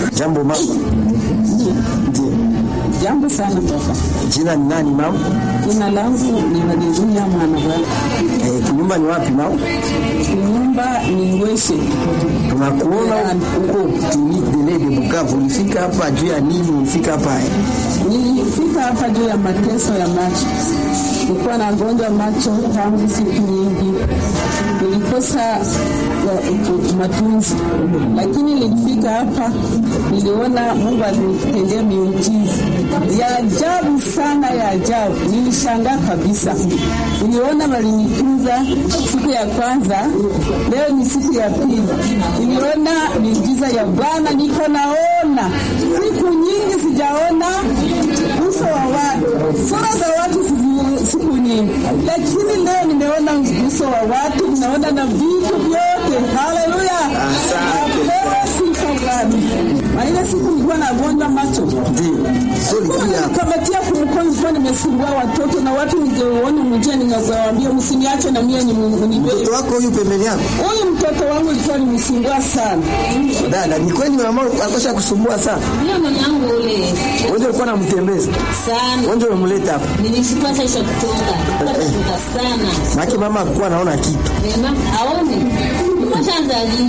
Jambo mama. Ndio. Jambo sana baba. Jina ni nani mama? Jina langu ni Haleluya mwana bwana. Eh, nyumba ni wapi mama? Nyumba ni Ngweshe. Tunakuona huko clinique de lait de Bukavu. Ulifika hapa juu ya nini? Ulifika hapa eh? Nilifika hapa juu ya mateso ya macho. Nilikuwa nagonjwa macho tangu siku nyingi, nilikosa ya, utu- matunzi, lakini nilifika hapa, niliona Mungu alinitendea miujiza ya ajabu sana, ya ajabu. Nilishangaa kabisa, niliona walinitunza siku ya kwanza, leo ni siku ya pili, niliona miujiza ya Bwana, niko naona siku nyingi sijaona uso wa watu, sura za watu sizi- siku nyingi, lakini leo nimeona uso wa watu, ninaona na vitu vyote. Haleluya, apewe sifa Bwana. Na ile siku nilikuwa nagonjwa macho Ndio. Sio ulikuja hapa. kamatia kumkono, nilikuwa nimesumbua watoto na watu, ningeona mjia, ningewaambia msiniache na mie nibebe. Mtoto wako huyu pembeni yako? Huyu mtoto wangu ilikuwa nimsumbua sana. Dada, ni kweli mama akosha kusumbua sana. Ndio mwanangu ule Wewe ndio ulikuwa unamtembeza. sana. Wewe ndio umemleta hapa. Nilishukua sasa kutoka. Kutoka sana. Maki mama alikuwa anaona kitu. Mema aone. Mshaanza lini?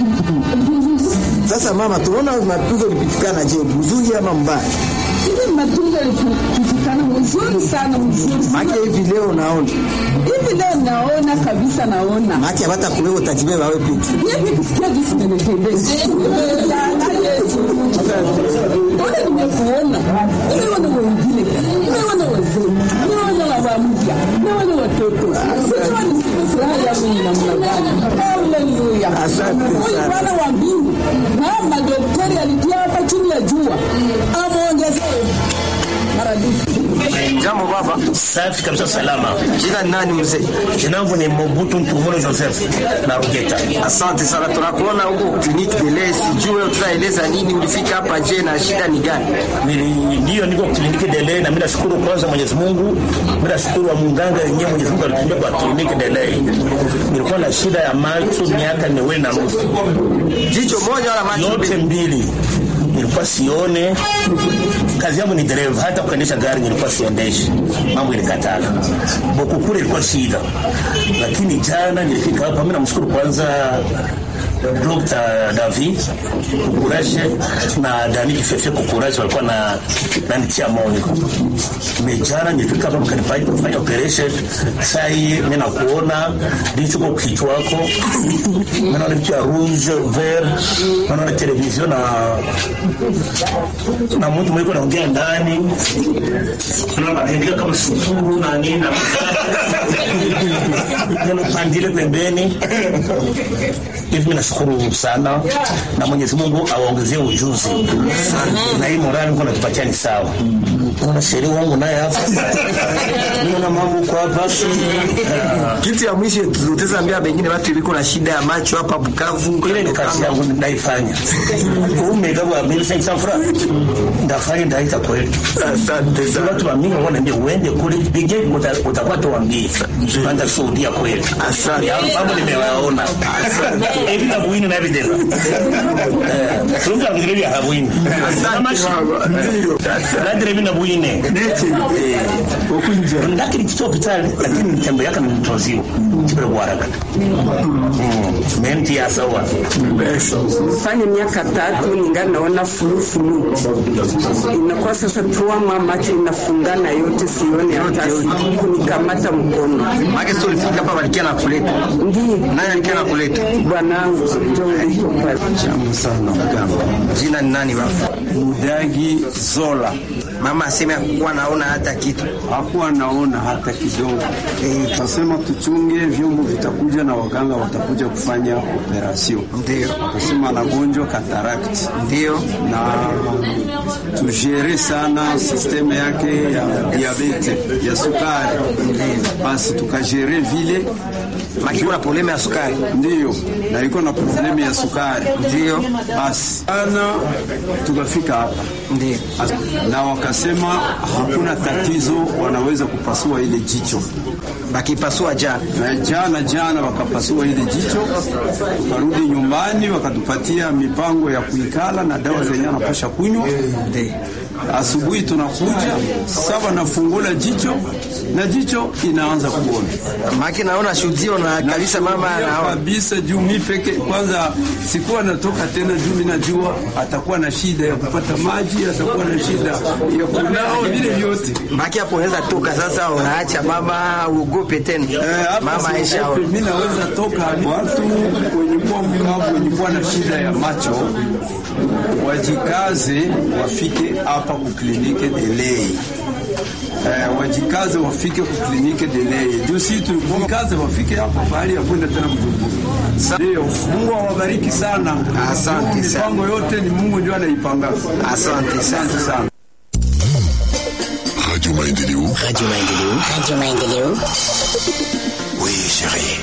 Sasa mama, tunaona matunzo ulipitikana, je, mzuri ama mbaya? Hivi matunzo yalipitikana mzuri sana, mzuri sana. Maki hivi leo naona. Hivi leo naona kabisa, naona Maki hata kuleo utajibeba wewe peke. hivi kusikia jinsi imenitendeza. Nimeshangaa Yesu. Mbona nimekuona? Nimeona wengine, nimeona wazee, nimeona baba mpya, nimeona watoto. Sijua ni furaha yangu ni namna gani. Haleluya. Asante Huyu sana. Bwana wa mbingu na madaktari alitia hapa chini ya jua amwongezee maradufu. Jambo baba. Safi kabisa, salama. Jina ni nani mzee? Jina langu ni Mobutu Ntumolo Joseph na Rugeta. Asante sana, tunakuona huko clinique de lait. Sijui tutaeleza nini, ulifika hapa je, na shida ni gani? Nili- Ndio niko kliniki Delay na mimi nashukuru kwanza Mwenyezi Mungu. Mimi nashukuru wa munganga yenyewe Mwenyezi Mungu alitumia kwa kliniki Delay. Nilikuwa na shida ya macho miaka miwili na nusu, Jicho moja wala macho yote mbili? mbili nilikuwa sione. Kazi yangu ni dereva, hata kuendesha gari nilikuwa siendeshi, mambo ilikatala. Bokukure ilikuwa shida, lakini jana nilifika hapa. Mimi namshukuru kwanza Dr. David Kukuraje na Dani Kifefe Kukuraje walikuwa na nanitia moyo. Mejana nilifika hapa mkanipa kufanya operation. Sai mimi nakuona ndicho kwa kichwa wako. Mimi naona vitu ya rouge vert, naona television na na mtu mwiko naongea ndani. Naona anaandika kama sukuru na nini na neno pandile pembeni hivi mimi nashukuru sana na Mwenyezi Mungu awaongezee ujuzi na hii morali Mungu anatupatia ni sawa. Kuna sheria wangu naye hapa, naona mambo kwa hapa Kitu ya mwisho tutaweza ambia bengine watu iliko na shida ya macho hapa Bukavu. ile ni kazi yangu naifanya. Umegawa mimi sasa safra ndafanya ndaita kweli. Asante Sasa watu wa mingi wanaambia uende kule bige utakuwa tuambie. Panda shuhudia kweli. Asante. Mambo nimewaona. Hivi na buini na videla. Eh, tunga ngire ya habuini. Kama Ndio. Nadire mina buine. Ndakiri kitu hospitali lakini mtembo yake ni mtoziwa. Kibere kwa haraka. Mm. Menti ya sawa. fanya miaka tatu ningali naona fulufulu, inakuwa sasa tuama macho inafungana yote, sione hata kunikamata mkono. Maki sio ulifika hapa walikia na kuleta. Ndiyo Nani alikia na kuleta? bwanangu John pale. Jina ni nani baba? Mudagi Zola Mama aseme hakuwa naona hata kitu. hakuwa naona hata kidogo. Eh, Akasema tuchunge vyombo vitakuja na waganga watakuja kufanya operasyon. Ndio. Akasema anagonjwa katarakti Ndio. na tujere sana sisteme yake ya diabete ya sukari, basi tukajere vile Maki kuna problema ya sukari. ndiyo, na iko na problemu ya sukari Ndio. basi ana tukafika hapa Ndio. na wakasema hakuna tatizo, wanaweza kupasua ile jicho. bakipasua jana na jana jana wakapasua ile jicho, wakarudi nyumbani, wakatupatia mipango ya kuikala na dawa zenye anapasha kunywa. Asubuhi tunakuja saba, nafungula jicho na jicho inaanza kuona maki, naona shudio na kabisa, mama anaona kabisa juu mi peke kwanza sikuwa natoka tena, juu mi najua atakuwa na shida ya kupata maji, atakuwa na shida ya kunao vile vyote. maki hapo unaweza toka sasa, unaacha mama uogope tena Eh, mama hapa Aisha siogope, mi naweza toka. Watu wenye kuwa mkavu, wenye kuwa na shida ya macho wajikaze, wafike hapa kuklinike delei. Eh, wajikaze wafike kuklinike delei juu si tulikaze wafike hapa pahali ya kwenda tena Bujumbura. Ndio, Mungu awabariki sana. Asante Juu sana. Mipango yote ni Mungu ndio anaipanga. Asante sana. Asante sana. Radio Maendeleo. Radio Maendeleo. Radio Maendeleo. Oui, chérie.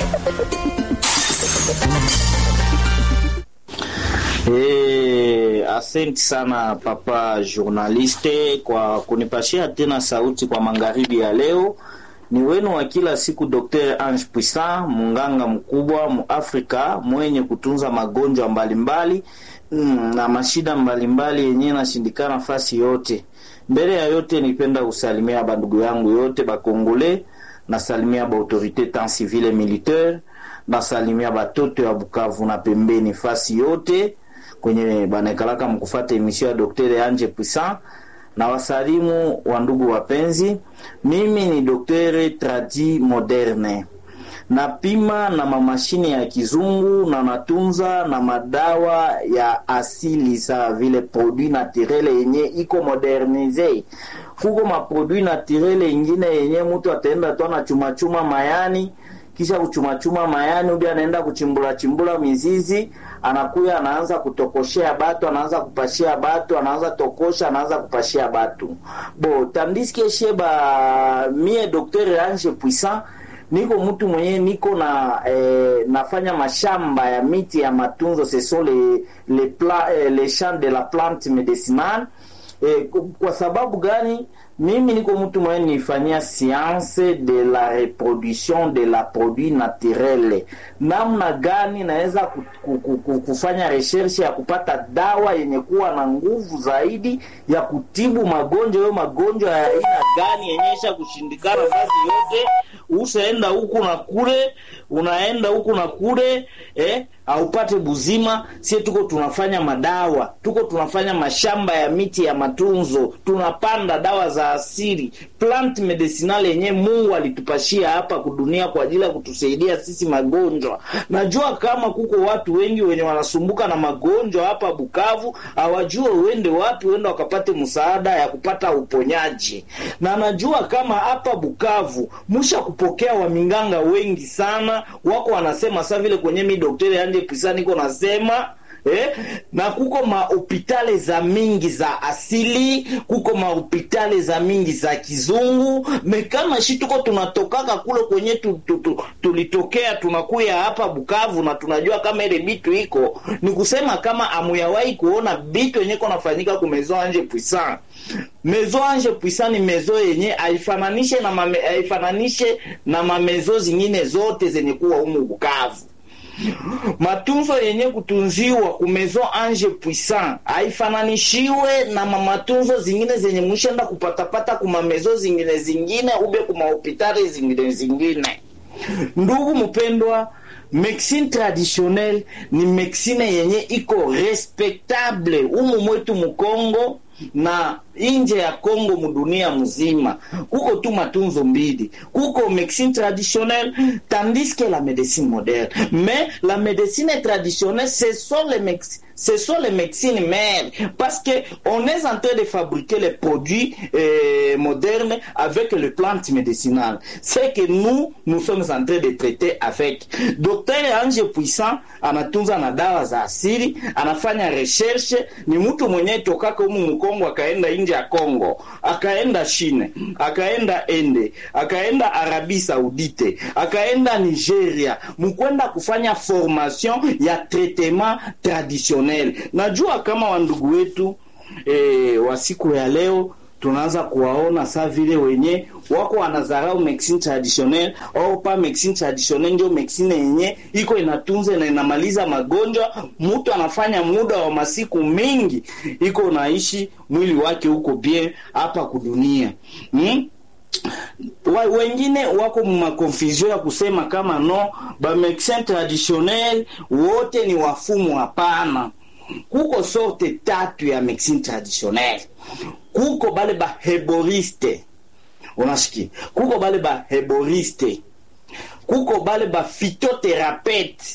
Eh, asante sana papa journaliste kwa kunipashia tena sauti kwa magharibi ya leo. Ni wenu wa kila siku Dr. Ange Puissant, munganga mkubwa mu Afrika mwenye kutunza magonjwa mbalimbali mm, na mashida mbalimbali yenye nashindikana nafasi yote. Mbele ya yote nipenda kusalimia bandugu yangu yote bakongole, nasalimia ba autorite tant civile et militaire, nasalimia batoto ya Bukavu na pembeni fasi yote kwenye banaekalaka mkufata emission ya Dr. Anje Puissant na wasalimu wa ndugu wapenzi. Mimi ni Dr. Tradi Moderne, napima na mamashine ya kizungu na natunza na madawa ya asili sawa vile produit naturel yenye iko modernize. Kuko maproduit naturel ingine yenye mtu ataenda tu anachumachuma mayani kisha kuchumachuma mayani ubi anaenda kuchimbula chimbula mizizi anakuya anaanza kutokoshea batu anaanza kupashia batu anaanza tokosha anaanza kupashia batu bo tandiske sheba mie Dr. Ange Puissant niko mtu mwenye niko na eh, nafanya mashamba ya miti ya matunzo ce sont les les, pla, eh, les champs de la plante médicinale eh, kwa sababu gani mimi niko mtu mwenye nifanyia science de la reproduction de la produit naturel, namna gani naweza ku, ku, ku, ku, kufanya recherche ya kupata dawa yenye kuwa na nguvu zaidi ya kutibu magonjwa hayo, magonjwa ya aina gani yenyesha kushindikana kazi yote, usaenda huku na kule, unaenda huku na kule eh, aupate buzima. Sie tuko tunafanya madawa, tuko tunafanya mashamba ya miti ya matunzo, tunapanda dawa za asili, plant medicinal yenye Mungu alitupashia hapa kudunia kwa ajili ya kutusaidia sisi magonjwa. Najua kama kuko watu wengi wenye wanasumbuka na magonjwa hapa Bukavu, hawajue uende wapi, uende wakapate msaada ya kupata uponyaji. Na najua kama hapa Bukavu musha kupokea waminganga wengi sana, wako wanasema sa vile kwenye mi daktari Anje Puissant niko nasema Eh, na kuko mahopitale za mingi za asili, kuko mahopitale za mingi za kizungu. Mekama shi tuko tunatokaka kule kwenye tu, tu, tu, tulitokea tunakuya hapa Bukavu na tunajua kama ile bitu iko ni kusema kama amuyawahi kuona bitu yenye ko nafanyika ku Maison Ange Puissant. Maison Ange Puissant ni mezo yenye haifananishe na mame, haifananishe na mamezo zingine zote zenye kuwa humu Bukavu matunzo yenye kutunziwa ku Maison Ange Puissant haifananishiwe na mamatunzo zingine zenye mwishenda kupatapata kuma mezo zingine zingine ube kuma hopitali zingine zingine. Ndugu mpendwa, medicine traditionnelle ni medicine yenye iko respectable umu mwetu Mukongo na inje ya Kongo mudunia mzima kuko tu matunzo mbili, kuko médecine traditionnelle tandis que la médecine moderne. Mais la médecine traditionnelle ce sont les médecins ce sont les médecines mères parce que on est en train de fabriquer les produits euh, modernes avec les plantes médicinales. C'est que nous nous sommes en train de traiter avec. Docteur Ange Puissant anatunza na dawa za asili, anafanya recherche, ni mtu mwenye tokaka humu Mkongo akaenda nje ya Kongo, akaenda Chine, akaenda Ende, akaenda Arabie Saoudite, akaenda Nigeria, mkwenda kufanya formation ya traitement traditionnel. Najua kama wandugu wetu e, wa siku ya leo tunaanza kuwaona saa vile wenye wako wanadharau medicine traditionnel au pa medicine traditionnel ndio medicine yenye iko inatunza na inamaliza magonjwa. Mtu anafanya muda wa masiku mingi iko naishi mwili wake huko bien hapa kudunia hmm? wa, wengine wako makonfusion ya kusema kama no ba medecin traditionnel wote ni wafumu. Hapana, kuko sorte tatu ya medecine traditionnel. Kuko bale ba heboriste, unasikia, kuko bale ba heboriste, kuko bale ba phytothérapeute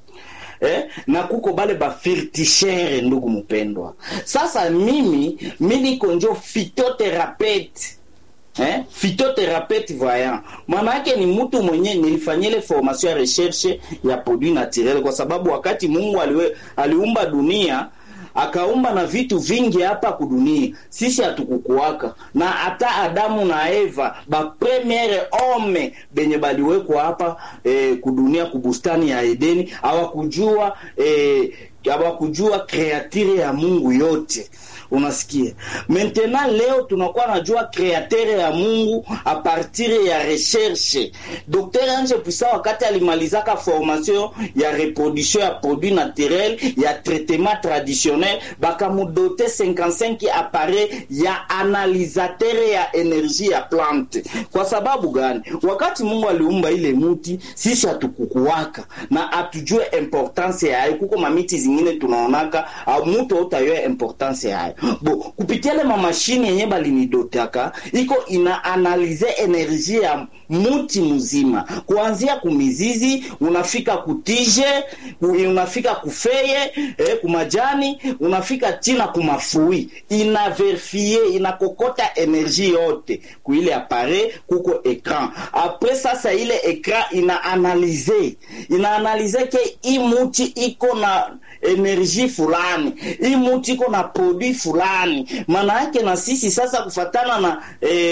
Eh, na kuko bale ba firtichere. Ndugu mpendwa, sasa mimi mi niko njo phytothérapeute Eh, phytothérapeute voyant maana yake ni mtu mwenye nilifanyia ile formation ya recherche ya produit naturel, kwa sababu wakati Mungu aliwe, aliumba dunia akaumba na vitu vingi hapa kudunia, sisi hatukukuwaka na hata Adamu na Eva ba premiere homme benye baliwekwa hapa eh, kudunia kubustani ya Edeni hawakujua eh, hawakujua kreatire ya Mungu yote Unasikia, maintenant leo tunakuwa najua kreatere ya Mungu a partir ya recherche. Dr Ange Puissant wakati alimalizaka formation ya reproduction ya produit naturel ya traitement traditionnel, bakamudote 55 appareil ya analisateur ya energie ya plante. Kwa sababu gani? Wakati Mungu aliumba ile muti, sisi hatukukuwaka na atujue importance yayo. Kuko mamiti zingine tunaonaka au mutu utayoe importance yayo bo kupitia ile mamashini yenye balinidotaka iko ina analize energie ya muti mzima kuanzia kumizizi unafika kutije unafika kufeye eh, kumajani unafika china kumafui ina verifie inakokota energie yote kuile apare kuko ekran apres sasa ile ekran ina analize ina analize ke i muti iko na energie fulani hii muti iko na produit fulani. Maana yake na sisi sasa kufatana na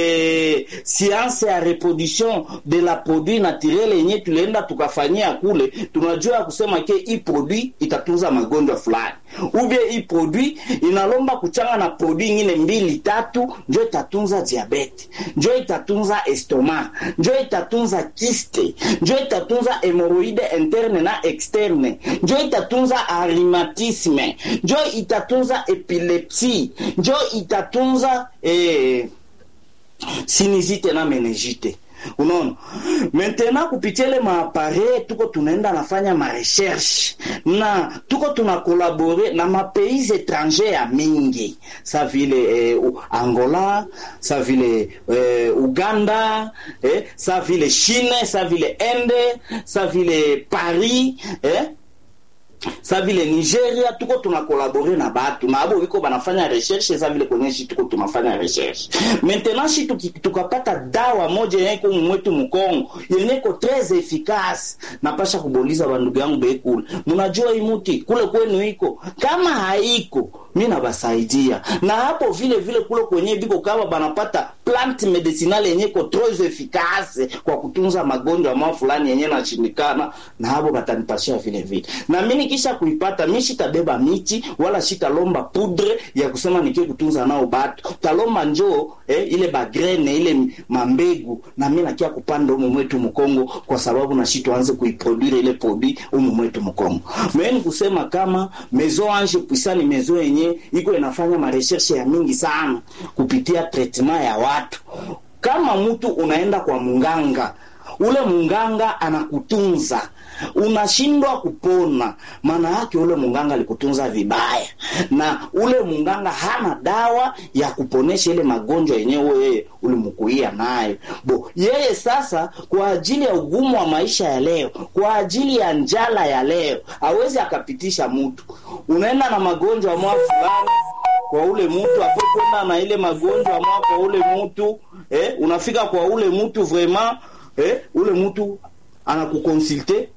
eh, science ya reproduction de la produit naturel yenye tulienda tukafanyia kule, tunajua ya kusema ke hii produit itatunza magonjwa fulani, ubie hii produit inalomba kuchanga na produit nyingine mbili tatu, njo itatunza diabete, njo itatunza estoma, njo itatunza kiste, njo itatunza hemoroide interne na externe, njo itatunza rhumatisme, njo itatunza epilepsi, njo itatunza eh, sinizite na meningite. Unaona, maintenant kupitia ile maapare tuko tunaenda nafanya marecherche na tuko tunakolabore na mapays étranger ya mingi sa vile eh, Angola sa vile eh, Uganda eh, sa vile Chine sa vile Inde sa vile Paris eh, sa vile Nigeria tuko tunakolabore na batu na abo biko banafanya recherche sa vile kwenye shi tuko tunafanya recherche maintenant shi tukapata dawa moja yenye iko mwetu mkongo yenye iko très efficace napasha kuboliza bandugu yangu bekule mnajua hii muti kule kwenu iko kama haiko mi nabasaidia na hapo vile vile kule kwenye biko kama banapata plant medicinal yenye iko très efficace kwa kutunza magonjwa mao fulani yenye nashindikana na hapo batanipashia vile vile na mimi kisha kuipata mi shitabeba miti wala shitalomba pudre ya kusema nikie kutunza nao batu talomba njoo eh, ile bagrene ile mambegu na mi nakia kupanda umu mwetu mkongo kwa sababu na shi tuanze kuiproduire ile produit umu mwetu mkongo meni kusema kama maison ange puissant ni maison yenye iko inafanya marecherche ya mingi sana kupitia traitement ya watu kama mtu unaenda kwa munganga ule munganga anakutunza unashindwa kupona, maana yake ule munganga alikutunza vibaya, na ule munganga hana dawa ya kuponesha ile magonjwa yenyewe wewe ulimkuia nayo. Bo yeye sasa, kwa ajili ya ugumu wa maisha ya leo, kwa ajili ya njala ya leo, hawezi akapitisha mtu. Unaenda na magonjwa mwa fulani kwa ule mtu apo kwenda na ile magonjwa mwa kwa ule mtu eh, unafika kwa ule mtu vraiment eh, ule mtu anakukonsulte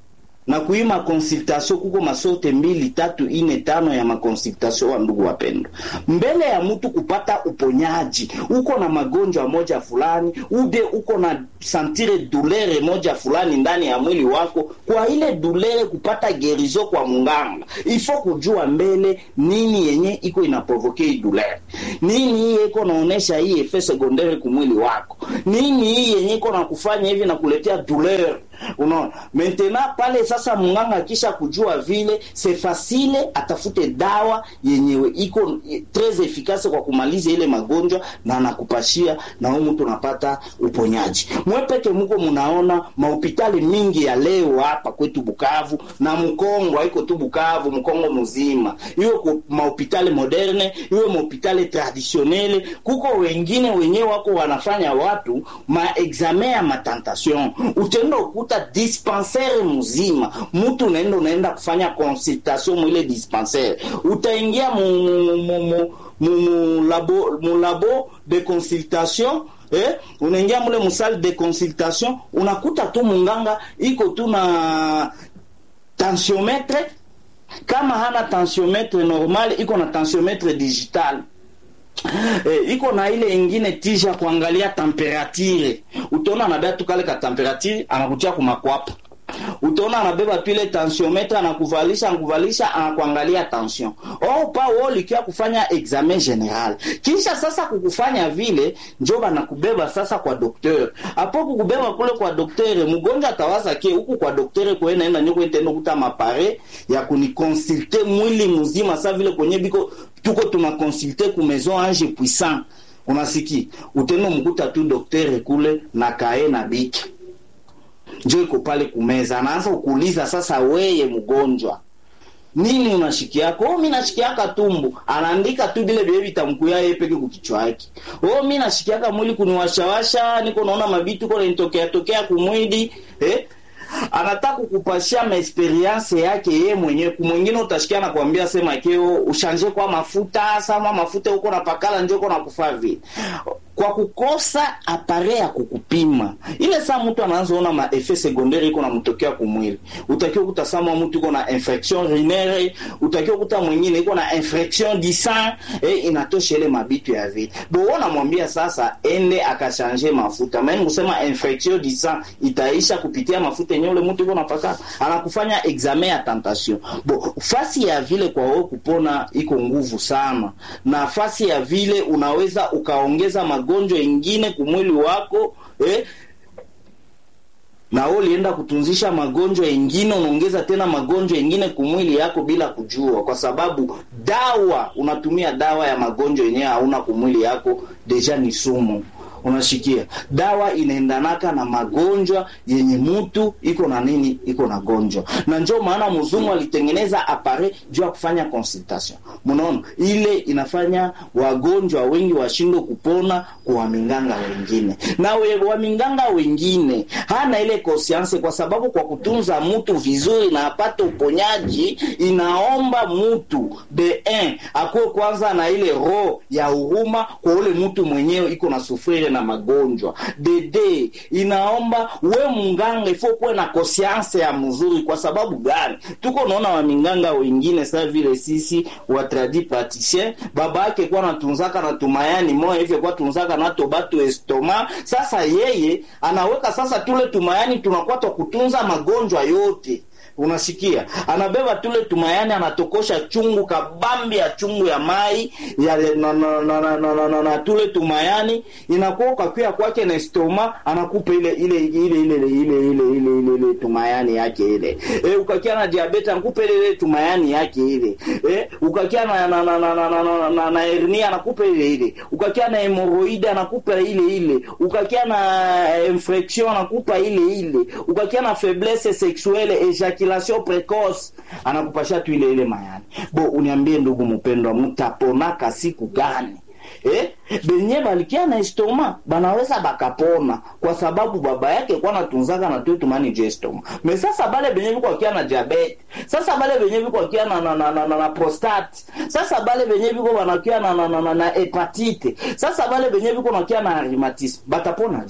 na kuima consultation kuko masorte mbili tatu ine tano ya makonsultation wa ndugu wapendwa mbele ya mtu kupata uponyaji uko na magonjwa moja fulani ube uko na santire dulere moja fulani ndani ya mwili wako kwa ile dulere kupata gerizo kwa munganga ifo kujua mbele nini yenye iko inaprovoke hii dulere nini hii iko naonesha hii efe secondaire kumwili wako nini hii yenye iko na kufanya hivi na kuletea dulere unaona maintenant pale sasa munganga akisha kujua vile se fasile atafute dawa yenyewe iko tres efficace kwa kumaliza ile magonjwa na anakupashia na huyu mtu unapata uponyaji mwepeke muko munaona mahopitali mingi ya leo hapa kwetu Bukavu na Mkongo haiko tu Bukavu Mkongo mzima iwe ku mahopitali moderne iwe mahopitali traditionnel kuko wengine wenyewe wako wanafanya watu maexamen ya matentation utenda ukuta dispensaire mzima mtu unaenda unaenda kufanya consultation mwile dispensaire utaingia mu, mu, mu, mu, mu, mu, labo, mu labo de consultation eh, unaingia mule musale de consultation unakuta tu munganga iko tu na tensiometre kama hana tensiometre normal iko na tensiometre digital eh, iko na ile ingine tija ya kuangalia temperature utaona anabeba tu kale ka temperature anakutia kumakwapa utaona anabeba tu ile tensiometre anakuvalisha anakuvalisha anakuangalia tension au pa wao likia kufanya examen general kisha sasa kukufanya vile njo banakubeba sasa kwa dokteur apo kukubeba kule kwa dokteur mgonjwa atawaza ke huku kwa dokteur kwe naenda nyoko itendo kuta mapare ya kunikonsulte mwili mzima sa vile kwenye biko tuko tunakonsulte ku maison ange puissant unasiki utendo mkuta tu dokteur kule na kae na biki njo iko pale kumeza anaanza kukuuliza sasa weye mgonjwa nini unashikiaka oh mi nashikiaka tumbu anaandika tu vile vile vitamkuya yeye peke kukichwa yake oh mi nashikiaka mwili kuniwashawasha niko naona mabitu ko nanitokea tokea kumwili eh anataka kukupashia maexperience yake yeye mwenyewe kumwingine utashikia na kuambia sema keo ushanje kwa mafuta sama mafuta huko na pakala njo uko na kufaa vile kwa kukosa apare ya kukupima ile saa mtu anaanza ona ma effet secondaire iko namtokea kumwili utakiwa kuta sama mtu iko na infection urinaire utakiwa kuta mwingine iko na infection du sang eh, inatosha ile mabitu ya vile bo namwambia sasa ende akashanje mafuta maana kusema infection du sang itaisha kupitia mafuta yenyewe ule mtu iko napaka anakufanya examen ya tentation bo fasi ya vile kwa wewe kupona iko nguvu sana na fasi ya vile unaweza ukaongeza magonjwa ingine kumwili wako eh, na wewe ulienda kutunzisha magonjwa ingine, unaongeza tena magonjwa ingine kumwili yako bila kujua, kwa sababu dawa unatumia dawa ya magonjwa yenyewe hauna kumwili yako, deja ni sumu unashikia dawa inaendanaka na magonjwa yenye mutu iko na nini iko na gonjwa na njo maana mzungu alitengeneza apare juu ya kufanya consultation mnaona ile inafanya wagonjwa wengi washindwe kupona kwa waminganga wengine na we, waminganga wengine hana ile conscience kwa sababu kwa kutunza mtu vizuri na apate uponyaji inaomba mtu de un akuwe kwanza na ile roho ya huruma kwa ule mtu mwenyewe iko na sufrire na magonjwa dede inaomba we munganga ifo kuwe na conscience ya mzuri kwa sababu gani tuko naona waminganga wengine saa vile sisi watradi praticien baba yake kuwa natunzaka na tumayani moya hivyo kuwa tunzaka nato batu estoma sasa yeye anaweka sasa tule tumayani tunakuwa twa kutunza magonjwa yote unasikia anabeba tule tumayani anatokosha chungu kabambi ya chungu ya mai ya na, na, na, na, na, na, na, na tule tumayani inakuwa ukakwia kwake na stoma anakupa ile ile ile ile ile ile ile ile ile ile tumayani yake ile e, ukakia na diabetes anakupa ile ile tumayani yake ile e, ukakia na na na na na, na, na, na, na hernia anakupa ile ile ukakia na hemorrhoid anakupa ile ile ukakia na infection anakupa ile ile ukakia na faiblesse sexuelle ejaculation precoce anakupasha tu ile ile mayani bo uniambie ndugu mpendwa mtaponaka siku gani eh? benye balikia na estoma banaweza bakapona kwa sababu baba yake kwa natunzaka na tu tumani je estoma me sasa bale benye biko akia na diabete sasa bale benye biko akia na, na, na, na, na, na prostate sasa bale benye biko banakia na, na, na, na, na hepatite sasa bale benye biko nakia na rheumatisme batapona je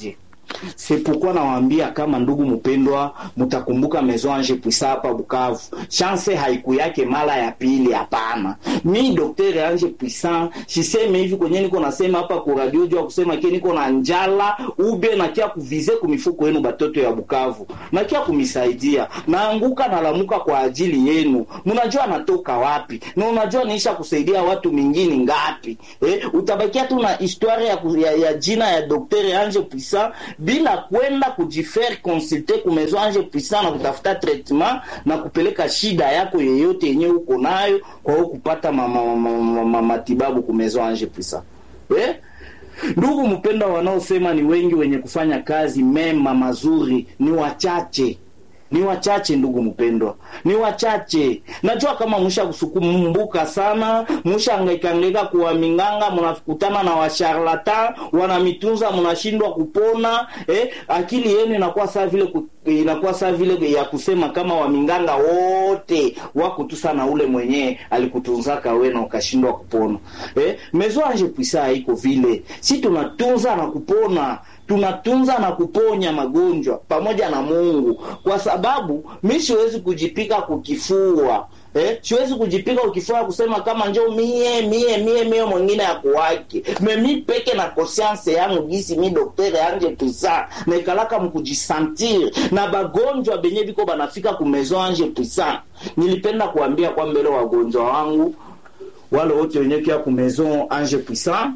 sepukwa nawaambia kama ndugu mpendwa, mtakumbuka Maison Ange Puisa hapa Bukavu, chance haiku yake mara ya pili. Hapana, mi Dr Ange Puisa siseme hivi kwenye niko nasema hapa ku radio jua kusema ke niko na njala ube nakia kuvize kumifuko yenu batoto ya Bukavu, nakia kumisaidia, naanguka nalamuka kwa ajili yenu. Mnajua natoka wapi na unajua niisha kusaidia watu mingine ngapi eh? Utabakia tu na historia ya, ku- ya, ya jina ya Dr Ange Puisa bila kwenda kujifaire consulter ku Maison Ange Puisa na kutafuta traitement na kupeleka shida yako yeyote yenye uko nayo kwa hiyo kupata ma, ma, ma, ma, ma, matibabu ku Maison Ange Puisa eh? Ndugu mpendwa, wanaosema ni wengi, wenye kufanya kazi mema mazuri ni wachache ni wachache ndugu mpendwa, ni wachache. Najua kama msha kusukumbuka sana, msha hangaika hangaika kuwa minganga, mnakutana na washarlatan wanamitunza, mnashindwa kupona eh, akili yenu inakuwa saa vile ku, inakuwa saa vile ya kusema kama waminganga wote wako tu sana, ule mwenyewe alikutunzaka we na ukashindwa kupona eh. Maison Ange Puisa haiko vile, si tunatunza na kupona tunatunza na kuponya magonjwa pamoja na Mungu, kwa sababu mi siwezi kujipika kukifua Eh, siwezi kujipika ukifua kusema kama njo mie mie mie mie mwingine akuwake memi peke na conscience yangu gisi mi doktere Ange Puisa naikalaka mkujisentir na bagonjwa benye biko banafika ku Maison Ange Puisa. Nilipenda kuambia kwa mbele wagonjwa wangu wale wote wenye kia ku Maison Ange Puisa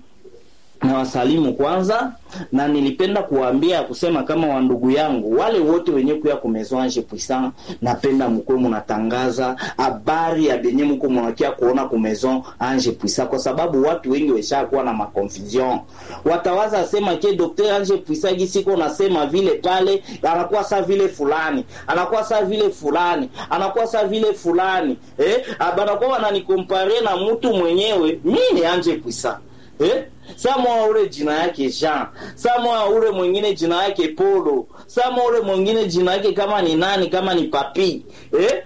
na wasalimu kwanza, na nilipenda kuwaambia kusema kama wandugu yangu wale wote wenye kuya ku Maison Ange Puissant, napenda mkuwe munatangaza habari ya benye mko munakia kuona ku Maison Ange Puissant, kwa sababu watu wengi weshakuwa na maconfusion. Watawaza sema ke Dr Ange Puissant gisiko nasema vile pale, anakuwa saa vile fulani, anakuwa saa vile fulani, anakuwa saa vile fulani eh, banakuwa wananikompare na mtu mwenyewe. Mimi ni Ange Puissant eh Samoa ule jina yake Jean, Samoa ule mwingine jina yake Polo, Samoa ule mwingine jina yake kama ni nani, kama ni Papi eh?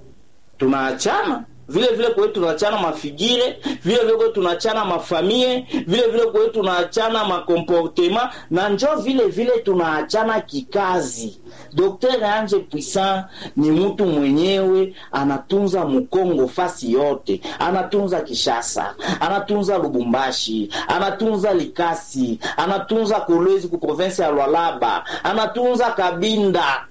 Tunaachana vile vile kwetu tunaachana mafigire, vile vile kwetu tunaachana mafamie, vile vile kwetu tunaachana makomportema na njo vile vile tunaachana kikazi. Dr Ange Puissant ni mtu mwenyewe anatunza Mkongo fasi yote, anatunza Kishasa, anatunza Lubumbashi, anatunza Likasi, anatunza Kolwezi ku province ya Lwalaba, anatunza Kabinda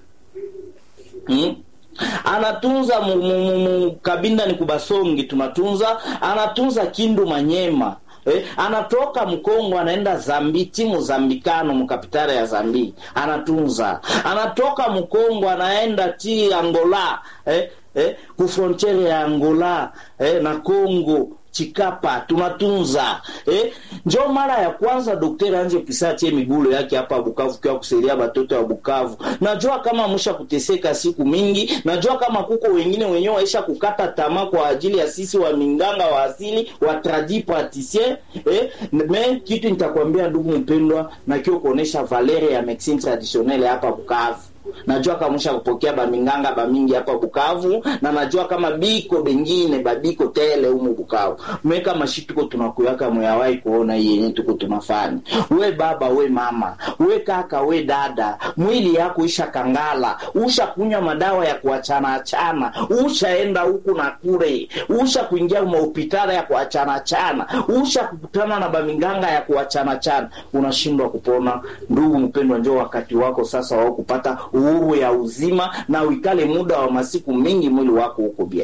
hmm? anatunza mu, mu, mu, mu, Kabinda ni Kubasongi tunatunza, anatunza Kindu Manyema Eh, anatoka Mkongo anaenda Zambi, timu Zambikano mkapitala ya Zambi anatunza, anatoka Mkongo anaenda ti Angola eh, eh, kufrontiere ya Angola eh, na Congo Chikapa tunatunza eh. Njo mara ya kwanza Daktari Ange Puissant atie migulo yake hapa Bukavu kwa kusaidia batoto ya Bukavu. Najua kama msha kuteseka siku mingi, najua kama kuko wengine wenyewe waisha kukata tamaa kwa ajili ya sisi wa minganga wa asili wa tradi praticien eh. Me kitu nitakwambia ndugu mpendwa, na kio kuonesha valere ya medecine traditionnelle hapa Bukavu najua kama msha kupokea baminganga bamingi hapa Bukavu, na najua kama biko bengine babiko tele humu Bukavu meka mashituko tunakuyaka muyawai kuona hii yenye tuko tunafanya. We baba, we mama, we kaka, we dada, mwili yako isha kangala, usha kunywa madawa ya kuachana achana, ushaenda huku na kule, usha kuingia mahopitala ya kuachana achana, usha kukutana na baminganga ya kuachana achana, unashindwa kupona. Ndugu mpendwa, njoo wakati wako sasa wao kupata uhuru ya uzima na uikale muda wa masiku mingi mwili wako huko bien.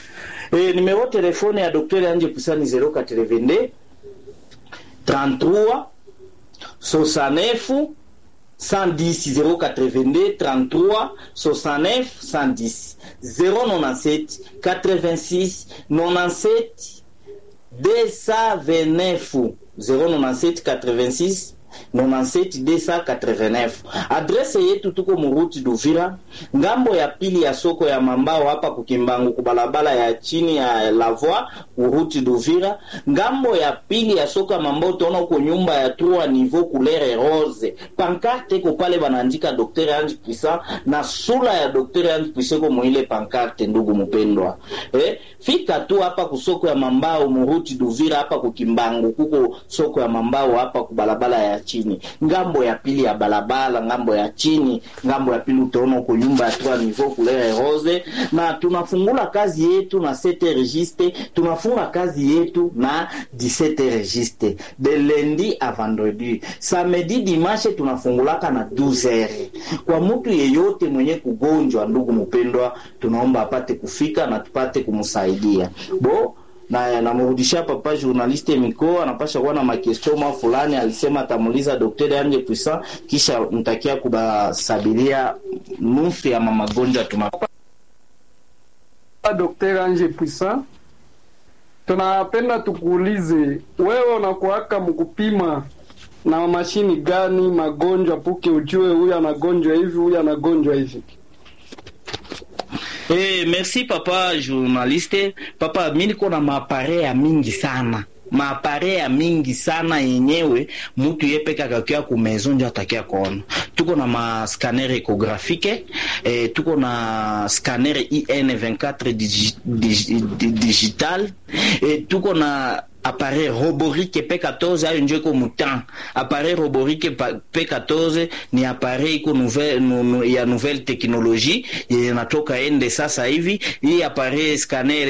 E, nimero telefone ya Dr. Ange Puissant ni 0422 33 69 110 082 33 69 110 097 86 97 229 097 86 97 289. Adrese yetu tuko muruti Duvira, ngambo ya pili ya soko ya Mambao hapa kukimbangu kubalabala ya chini ya Lavoi uruti Duvira, ngambo ya pili ya soko ya Mambao utaona uko nyumba ya trois niveau couleur rose. Pancarte ko pale banaandika Dr. Ange Puissant na sura ya Dr. Ange Puissant ko mwile pancarte, ndugu mpendwa. Eh, fika tu hapa kusoko ya Mambao muruti Duvira hapa kukimbangu kuko soko ya Mambao hapa kubalabala ya ya chini ngambo ya pili ya balabala ngambo ya chini ngambo ya pili utaona huko nyumba ya trois niveau couleur rose na tunafungula kazi yetu na 7 registre tunafunga kazi yetu na 17 registre de lundi a vendredi samedi dimanche tunafungulaka na 12 heures kwa mtu yeyote mwenye kugonjwa ndugu mpendwa tunaomba apate kufika na tupate kumsaidia bo na namrudishia papa journaliste miko anapasha kuwa na makestio mwa fulani alisema atamuuliza daktari anje puissant kisha mtakia kubasabiria nusu ya mamagonjwa tuna Dr. Anje Puissant, tunapenda tukuulize wewe unakuaka mkupima na mashini gani magonjwa puke ujue huyu anagonjwa hivi huyu anagonjwa hivi? Eh, merci papa journaliste. Papa, mi niko na maapare ya mingi sana maapare ya mingi sana yenyewe mutu yepeka akakia ku maison ndio atakia kuona. Tuko na ma scanner ecographique eh, tuko na scanner IN24 digi, digi, di- digital eh, tuko na appareil roborique P14 ayo njo iko mutan appareil roborique pa- P14 ni appareil iko nouvelle, nu, nu, ya nouvelle technologie yenye natoka ende sasa hivi. Hii appareil scanner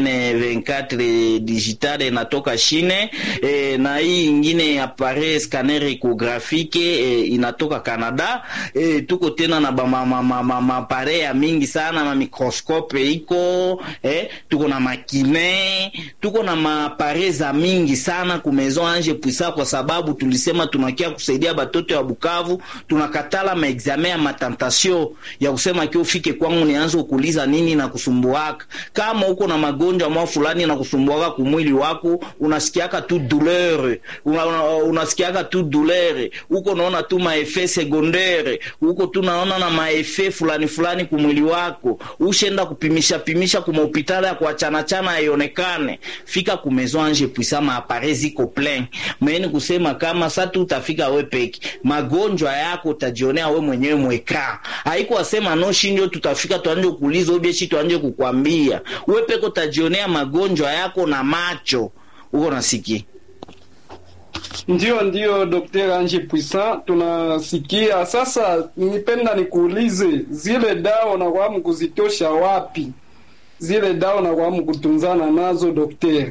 IN24 digital inatoka Chine e, na hii ingine appareil scanner ecographique e, inatoka Canada e, tuko tena na ba ma, ma, ma, ma, ma appareil ya mingi sana ma microscope iko eh, tuko na makine tuko na maapare za mingi sana ku Maison Ange Puissant, kwa sababu tulisema tunakia kusaidia batoto ya Bukavu. Tunakatala maexamen ya matentation ya kusema kio ufike kwangu nianze kuuliza nini na kusumbuaka. Kama uko na magonjwa mwa fulani na kusumbuaka kumwili wako, unasikiaka tu douleur, una, una, unasikiaka tu douleur, uko naona tu maefe secondaire, uko tu naona na maefe fulani fulani kumwili wako, ushenda kupimisha pimisha kuma hospitali ya kuachana chana haionekane, fika ku Maison Ange Puissant, maapare ziko plein. Meni kusema kama sa tu utafika we peke, magonjwa yako utajionea we mwenyewe mweka. Haiko asema no shindio tutafika tuanje kuuliza ubieshi tuanje kukwambia. We peke utajionea magonjwa yako na macho. Uko nasikia? Ndio, ndio Dr. Ange Puissant, tunasikia sasa. Nipenda nikuulize zile dawa unakuwa kuzitosha wapi? Zile dawa unakuwa kutunzana nazo daktari?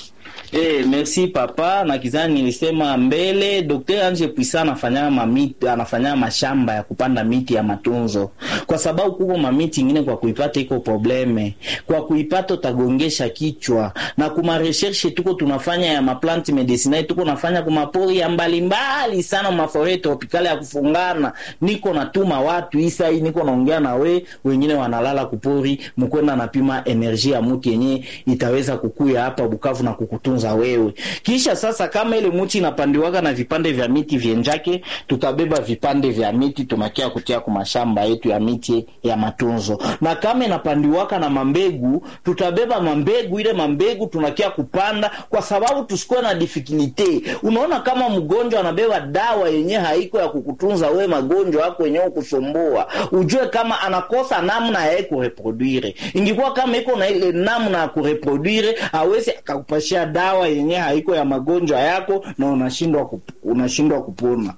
Eh, merci papa. Na kizani nilisema mbele, Dr. Ange Puissant anafanya mamiti, anafanya mashamba ya kupanda miti ya matunzo, kwa sababu kuko mamiti ingine kwa kuipata iko probleme, kwa kuipata utagongesha kichwa. Na kuma recherche tuko tunafanya ya maplanti medicinal, tuko nafanya kuma pori ya mbalimbali sana, mafore tropikali ya kufungana. Niko natuma watu isa hii, niko naongea na we, wengine wanalala kupori, mkwenda napima energie ya muti yenye itaweza kukuya hapa Bukavu na kukutunza wewe. Kisha sasa, kama ile muti inapandiwaga na vipande vya miti vyenjake, tutabeba vipande vya miti tunakia kutia kwa mashamba yetu ya miti ya matunzo, na kama inapandiwaka na mambegu, tutabeba mambegu, ile mambegu tunakia kupanda, kwa sababu tusikuwe na difikilite. Unaona, kama mgonjwa anabeba dawa yenye haiko ya kukutunza wewe, magonjwa yako yenyewe kusumbua, ujue kama anakosa namna ya kureproduire. Ingikuwa kama iko na ile namna ya kureproduire, awezi akakupashia dawa yenye haiko ya magonjwa yako na unashindwa kup, unashindwa kupona.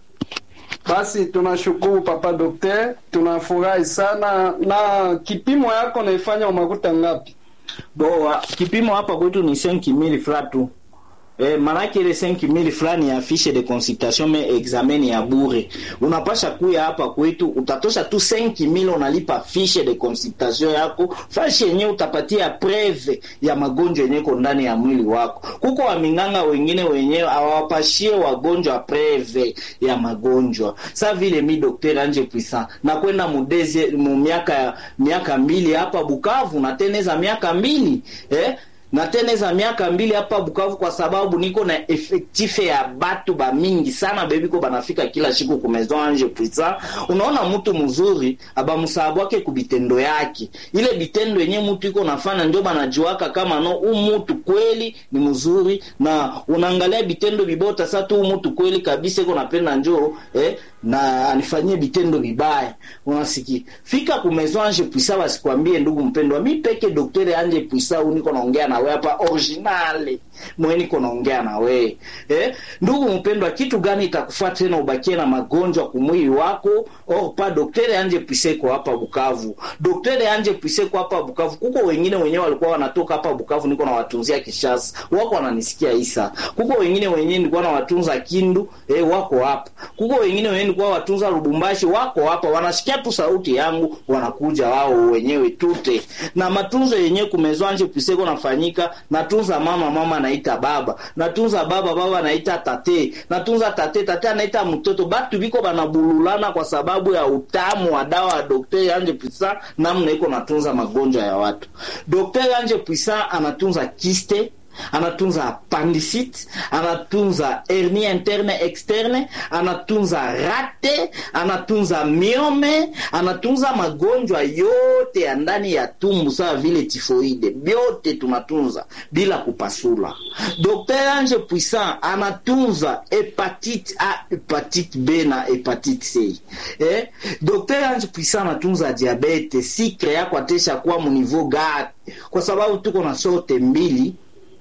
Basi tunashukuru papa dokter, tunafurahi sana. Na kipimo yako naifanya umakuta ngapi? Boa, kipimo hapa kwetu ni 5000 francs tu. Eh, manake ile 5000 fulani ya fiche de consultation me examen ya bure. Unapasha kuya hapa kwetu utatosha tu 5000 unalipa fiche de consultation yako. Fashi yenyewe utapatia preve ya magonjwa yenyewe iko ndani ya mwili wako. Kuko waminganga wengine wenyewe hawapashie wagonjwa preve ya magonjwa. Sa vile mi Dr. Anje Puissant na kwenda mudeze mu miaka miaka mbili hapa Bukavu na teneza miaka mbili eh na tena za miaka mbili hapa Bukavu, kwa sababu niko na efektife ya batu ba mingi sana bebiko banafika kila siku ku Maison Ange Puissant. Unaona mtu mzuri aba msababu wake kubitendo yake, ile bitendo yenye mtu iko nafanya ndio banajuaka kama no u mtu kweli ni mzuri, na unaangalia bitendo bibota sasa tu mtu kweli kabisa iko napenda njoo eh na anifanyie vitendo vibaya unasikia fika kumezo anje puisa wasikwambie ndugu mpendwa mi peke doktore anje puisa u niko naongea na wewe hapa originale mwe niko naongea na wewe eh? ndugu mpendwa kitu gani itakufaa tena ubakie na magonjwa kumwili wako or pa doktore anje puisa iko hapa bukavu doktore anje puisa iko hapa bukavu kuko wengine wenyewe walikuwa wanatoka hapa bukavu niko nawatunzia kishasa wako wananisikia isa kuko wengine wenyewe nilikuwa nawatunza kindu eh, wako hapa kuko wengine wenyewe nilikuwa watunza lubumbashi wako hapa wanasikia tu sauti yangu wanakuja wao wenyewe tute na matunzo yenyewe kumezwanje piseko nafanyika natunza mama mama anaita baba natunza baba baba anaita tate natunza tate tate anaita mtoto batu biko banabululana kwa sababu ya utamu wa dawa ya daktari anje pisa namna iko natunza magonjwa ya watu daktari anje pisa anatunza kiste anatunza appendicite anatunza hernie interne externe anatunza rate anatunza miome anatunza magonjwa yote ya ndani ya tumbu sawa vile tifoide vyote tunatunza bila kupasula dr ange puissant anatunza hepatite a hepatite b na hepatite c eh? dr ange puissant anatunza diabete sikre yako atesha kuwa muniveau gani kwa sababu tuko na sorte mbili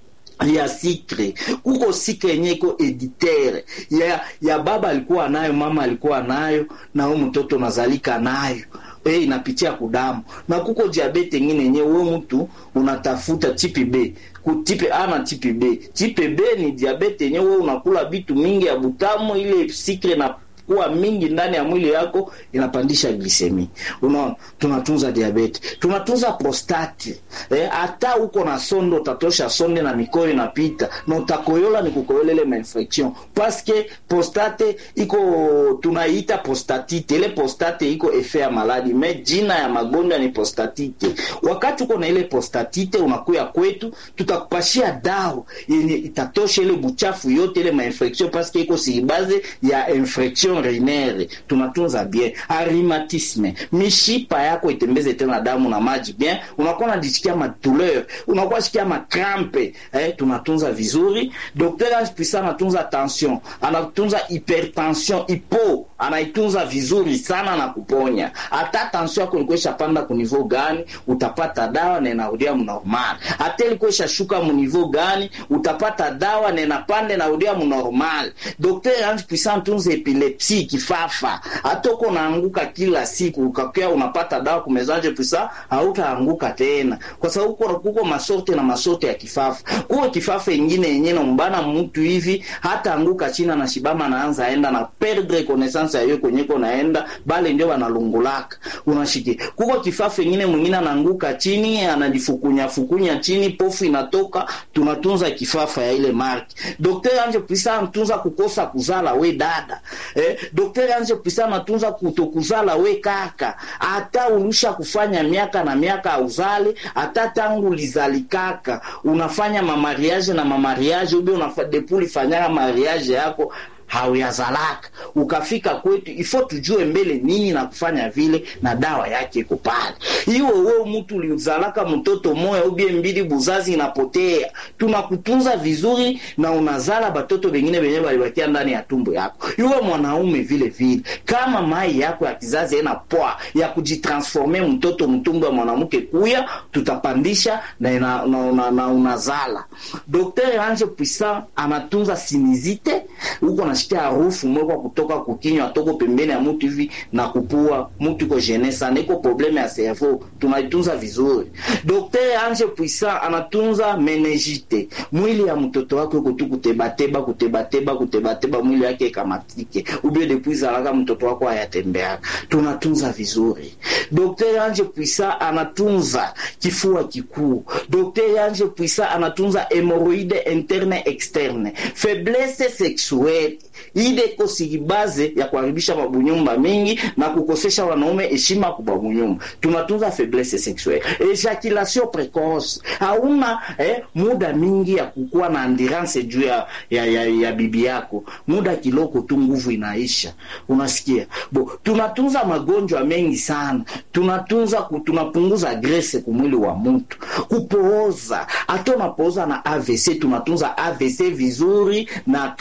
ya sikre kuko sikre yenye iko editere ya, ya baba alikuwa nayo mama alikuwa nayo na huyu mtoto nazalika nayo e, inapitia kudamu na kuko diabete ingine yenye we mtu unatafuta tipi b kutipe A na tipe B. Tipe B ni diabete yenye wewe unakula bitu mingi ya butamu, ile sikre na kuwa mingi ndani ya mwili yako inapandisha glisemi. Unaona, tunatunza diabete, tunatunza prostate. Eh, hata uko na sondo utatosha sonde na mikoyo inapita na utakoyola ni kukoyola ile mainfection paske prostate iko tunaiita prostatite. Ile prostate iko efe ya maladi, me jina ya magonjwa ni prostatite. Wakati uko na ile prostatite unakuya kwetu, tutakupashia dawa yenye itatosha ile buchafu yote ile mainfection paske iko sibaze ya infection renere tunatunza bien arimatisme mishipa yako itembeze tena damu na maji bien unakuwa unajisikia madouleur unakuwa sikia makrampe eh, tunatunza vizuri docteur Aspisa anatunza tension anatunza hypertension ipo anaitunza vizuri sana na kuponya hata tension yako ilikuwa ishapanda ku niveau gani utapata dawa na inarudia mnormal hata ilikuwa ishashuka mu niveau gani utapata dawa na inapanda inarudia mnormal docteur Aspisa anatunza epilepsi kifafa hata uko naanguka kila siku ukakia unapata dawa kumezaje pisa hautaanguka tena kwa sababu kuko, kuko masorte na masorte ya kifafa kuko kifafa ingine yenye nombana mtu hivi hata anguka china na shibama naanza enda na perdre connaissance ya hiyo kwenyeko naenda bale ndio wanalungulaka unashiki kuko kifafa ingine mwingine anaanguka chini anajifukunya fukunya chini pofu inatoka tunatunza kifafa ya ile marki daktari anje pisa anatunza kukosa kuzala we dada eh, daktari anje pisa anatunza kutokuzala we kaka hata ulisha kufanya miaka na miaka auzale hata tangu lizalikaka unafanya mamariage na mamariage ubi unafa, depu ulifanyaka mariage yako hauyazalaka ukafika kwetu ifo tujue mbele nini na kufanya vile na dawa yake iko pale iwe wewe mtu ulizalaka mtoto moya ubie mbili buzazi inapotea tunakutunza vizuri na unazala batoto bengine benye balibakia ndani ya tumbo yako iwe mwanaume vile vile kama mai yako ya kizazi ena poa ya kujitransforme mtoto mtumbo ya mwanamke kuya tutapandisha na, ina, na, na, na unazala Dr. Ange Puissant anatunza sinizite huko nasikia harufu mwekwa kutoka kukinywa toko pembeni ya mtu hivi na kupua mtu iko gene sana, iko probleme ya cerveau, tunaitunza vizuri. Dr. Ange Puissant anatunza meningite, mwili ya mtoto wako iko tu kutebateba kutebateba kutebateba, mwili yake ikamatike ubie depuis alaka mtoto wako hayatembeaka, tunatunza vizuri. Dr. Ange Puissant anatunza kifua kikuu. Dr. Ange Puissant anatunza hemoroide interne externe, faiblesse sexuelle ile iko sibaze ya kuharibisha mabunyumba mingi na kukosesha wanaume heshima kwa babunyumba. Tunatunza faiblesse sexuelle, ejaculation precoce. Hauna eh, muda mingi ya kukuwa na endurance juu ya, ya, ya, ya bibi yako, muda kiloko tu nguvu inaisha, unasikia bo. Tunatunza magonjwa mengi sana, tunatunza tunapunguza grese kumwili wa mtu, kupooza. Hata unapooza na AVC, tunatunza AVC vizuri, na kama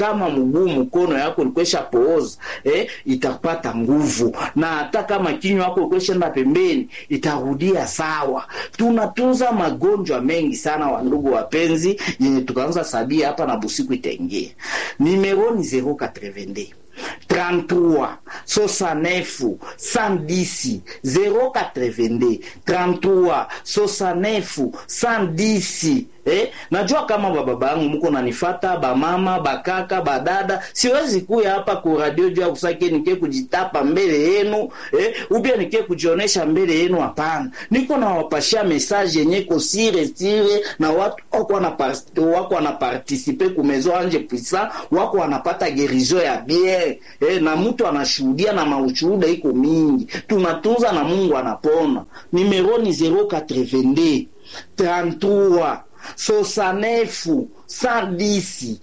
mguu mkono yako ilikwesha pooza eh, itapata nguvu na hata kama kinywa yako ilikweshaenda pembeni itarudia sawa tunatunza magonjwa mengi sana wandugu wapenzi yenye tukaanza sabia hapa na busiku itaingia nimero ni 082 33 69 110 082 33 69 110 Eh, najua kama bababa yangu mko nanifata bamama bakaka badada siwezi kuya hapa ku radio juu ya kusake nike kujitapa mbele yenu eh, ubia nike kujionesha mbele yenu hapana niko nawapashia message yenye ko sire sire na watu wako wana wako wana participer ku maison anje puissant wako wanapata gerizo ya bien eh, na mtu anashuhudia na maushuhuda iko mingi tunatunza na Mungu anapona numero ni 082 33 69 110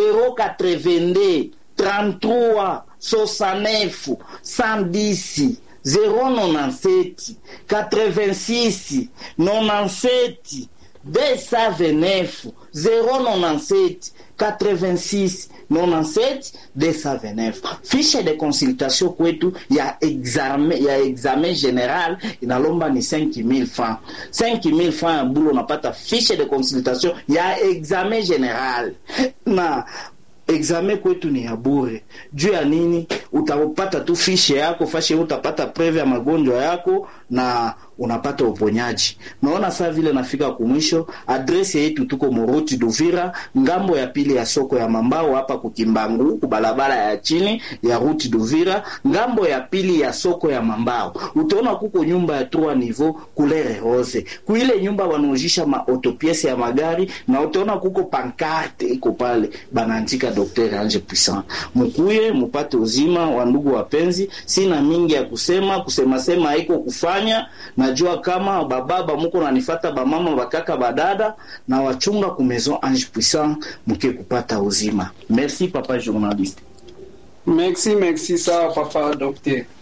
082 33 69 110 097 86 97 229 097 86 97 229 fiche de consultation kwetu ya examen, ya examen general inalomba ni 5000 francs 5000 francs ya bulu unapata fiche de consultation ya examen general na examen kwetu ni ya bure juu ya nini utapata tu fishe yako fashe utapata preve ya magonjwa yako na unapata uponyaji naona saa vile nafika kumwisho adresi yetu tuko moruti duvira ngambo ya pili ya soko ya mambao hapa kukimbangu kubalabala ya chini ya ruti duvira ngambo ya pili ya soko ya mambao utaona kuko nyumba ya trois niveau couleur rose kuile nyumba wanaojisha maautopiese ya magari na utaona kuko pankarte iko pale banaandika Dr. Ange Puissant mukuye mupate uzima wa ndugu wapenzi sina mingi ya kusema kusema sema haiko kufanya najua kama bababa muko nanifata bamama bakaka badada na wachunga ku maison Ange Puissant muke kupata uzima merci papa journaliste merci merci sawa papa docteur